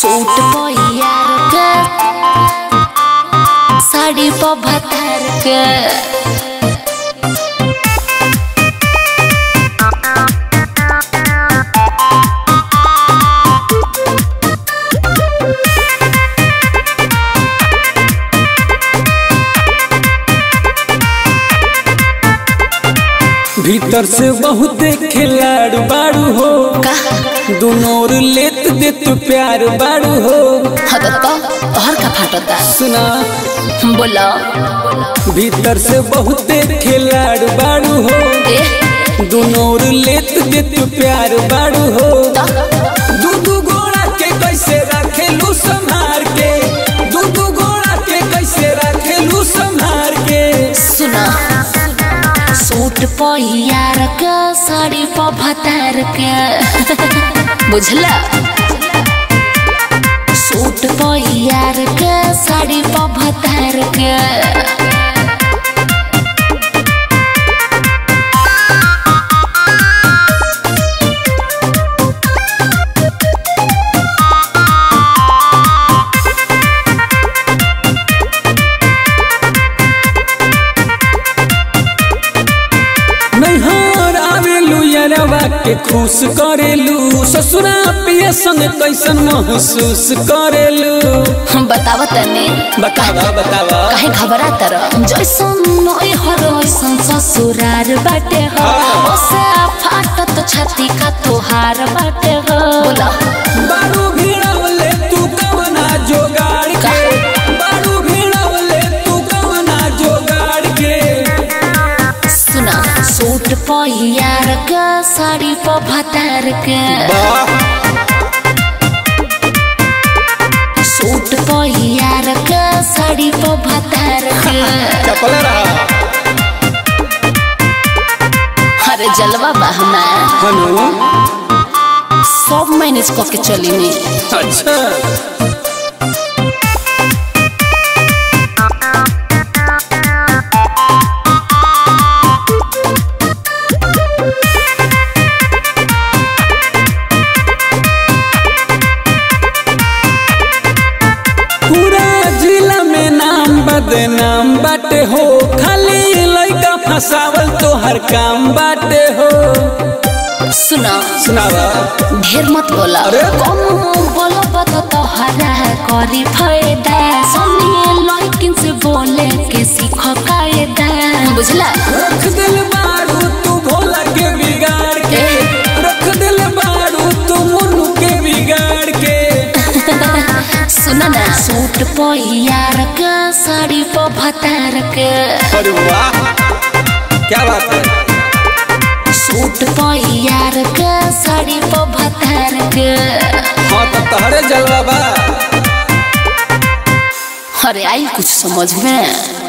Suit यार के साड़ी पर भतर के भीतर से बहुते खिलाड़ बाड़ू हो का दोनों ओर लेत देत प्यार बाड़ू हो हद तो तोहर का फाटता सुना बोला भीतर से बहुते खिलाड़ बाड़ू हो ए दोनों ओर लेत देत प्यार बाड़ू हो तो दू दू गोड़ा के कैसे रखेलू संभार के दू दू गोड़ा के कैसे रखेलू संभार के सुना सूट यार के साड़ी पर भतर के बुझला सूट यार के साड़ी पर भतर के नैहर आवेलू यरवा के खुश करेलू ससुरा पिया संग कैसन महसूस करेलू हम बतावा तने बतावा बतावा काहे घबरा तर जैसन नोई हर वैसन ससुरार बाटे हो ओसे फाटत छाती का तोहार बाटे हो बोला बारू भिड़वले तू कवना जोगाड़ के बारू भिड़वले तू कवना जोगाड़ के सुना सूट यार के साड़ी पर भतार के सूट यार के साड़ी पर भतार के चपल रहा अरे जलवा बहना हनु सब मैनेज करके चली नहीं अच्छा पूरा जिला में नाम बदनाम बाटे हो खाली लइका फसावल तो हर काम बाटे हो सुना सुनावा ढेर मत बोला अरे? कम बोलो बता तो हरा करी फायदा सुनिए लड़किन से बोले के सीखो कायदा बुझला रख दिल बारू तू भोला के बिगाड़ के रख दिल बारू तू मुन्नू के बिगाड़ के सुना ना सूट यार के साड़ी पर भतार के अरे वाह क्या बात है सूट यार के साड़ी पर भतार के हाँ तो तहरे जलवा बा अरे आई कुछ समझ में